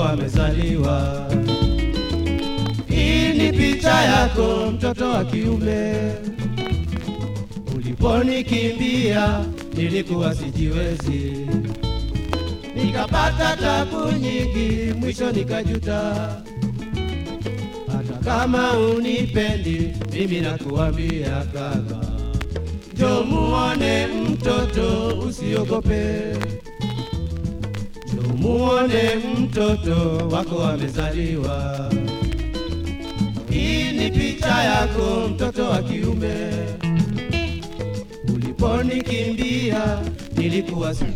amezaliwa. Hii ni picha yako mtoto wa kiume. Uliponikimbia nilikuwa sijiwezi, nikapata tabu nyingi, mwisho nikajuta. Hata kama unipendi, mimi nakuambia kaka, njoo muone mtoto, usiogope. Njoo muone mtoto wako amezaliwa. Hii ni picha yako mtoto wa kiume. Uliponikimbia nilikuwa si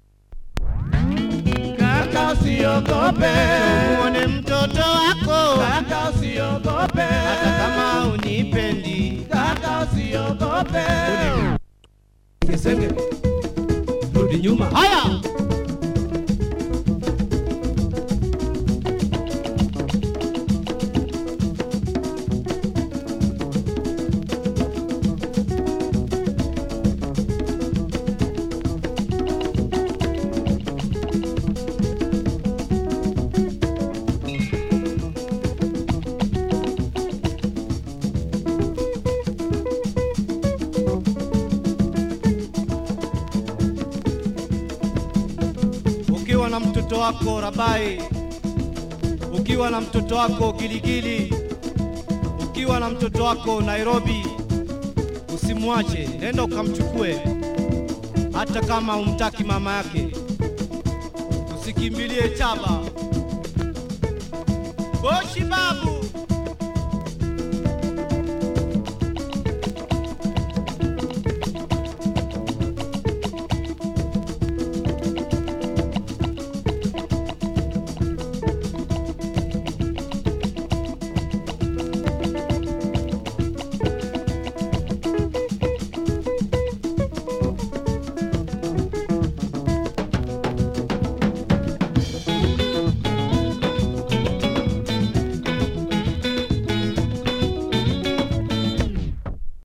Kaka usiogope, Muone mtoto wako kaka usiogope, hata kama unipendi. kaka usiogope. Kesenge, rudi nyuma. Haya, ukiwa na mtoto wako Rabai, ukiwa na mtoto wako Giligili, ukiwa na mtoto wako Nairobi, usimwache, nenda ukamchukue, hata kama umtaki mama yake. Usikimbilie chaba. Boshi babu